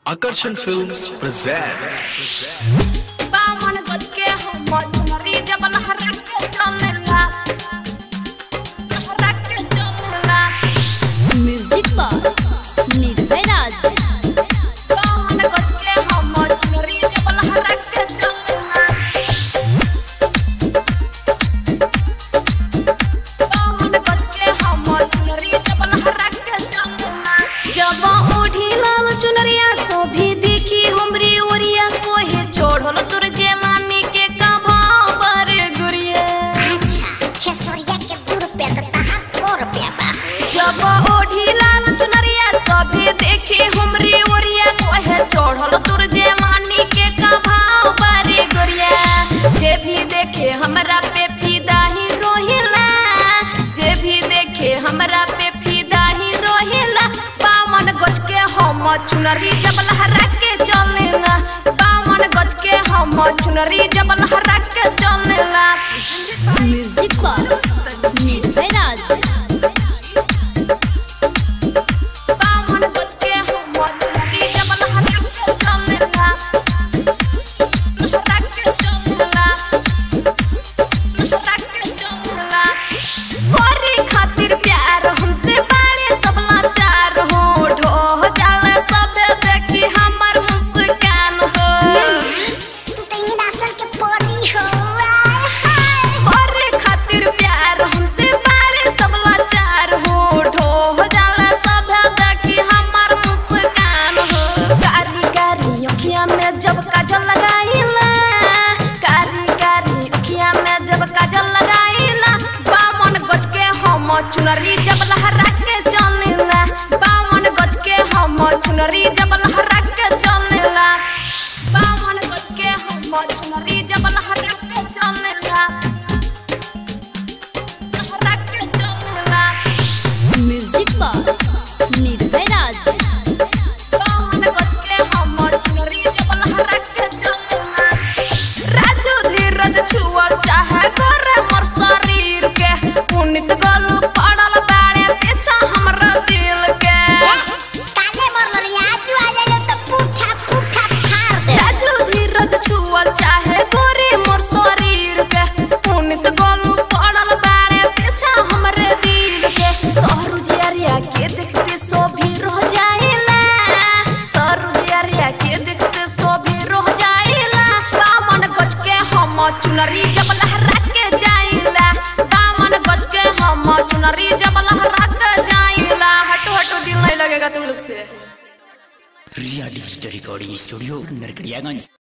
Akarsan Films present बावन गज के हम चुनरी जब लहरा के चलेला लहरा के चलेला म्यूजिक पर निर्भय राज बावन गज के हम चुनरी जब लहरा के चलेला बावन गज के हम चुनरी जब लहरा के चलेला जब ओढ़ी लाल चुनरिया सोभी देखी हमरी ओरिया कोहे चोढ़ल तुर जेमानी के का भाव बर गुरिया छसोरिया के दू रुपया तो तहार सौ रुपया बा जब ओढ़ी लाल चुनरिया सभी देखी हमरी ओरिया कोहे चढ़ल तुर जेमानी के का भाव बारे गोरिया जे भी देखे हमरा पे फिदा ही रोहिला जे भी देखे हमरा पे फिदा ही रोहिला बावन गज के हम चुनरी जब लहरा के चलेला बावन गज के हम चुनरी जब लहरा के चलेला म्यूजिक पर निर्भय राज बावन गज के हम चुनरी जब लहरा के चलेला लहरा के चलेला लहरा के चलेला गोरी खातिर प्यार हमसे बाड़े सब लाचार हो ढो जाला सब देखी हमर मुस्कान हो तू तो इन असल के परी हो आय हाय गोरी खातिर प्यार हमसे बाड़े सब लाचार हो ढो जाला सब देखी हमर मुस्कान हो कारी कारी अखिया में जब काजल लगाईला कारी कारी अखिया में जब काजल लगाईला बावन गज के हम चुनरी जब लहरा के चलेला बावन गज के हम चुनरी जब लहरा के चलेला बावन गज के हम चुनरी जब लहरा के चलेला लहरा के चलेला म्यूजिक पर निर्भय राज बावन गज के हम चुनरी जब लहरा के चलेला राजू धीरज छुआ चाहे करे मोर शरीर के पुनित गलू पड़ल बाड़े पीछा हमरा दिल के काले मरलो रे आज आ जाइलो तो पूठा पूठा फाड़ दे राजू धीरज छुआ चाहे करे मोर शरीर के पुनित गलू पड़ल बाड़े पीछा हमरे दिल के सहरु जियरिया के देखते सो भी रह जाइला सहरु जियरिया के देखते सो भी रह जाइला बामन गज के हम चुनरी जब लहरा के जाइला बामन गज के हम चुनरी जब लहरा के जाइला हटो हटो दिल नहीं लगेगा तुम लोग से Riya digital recording studio Narkatiaganj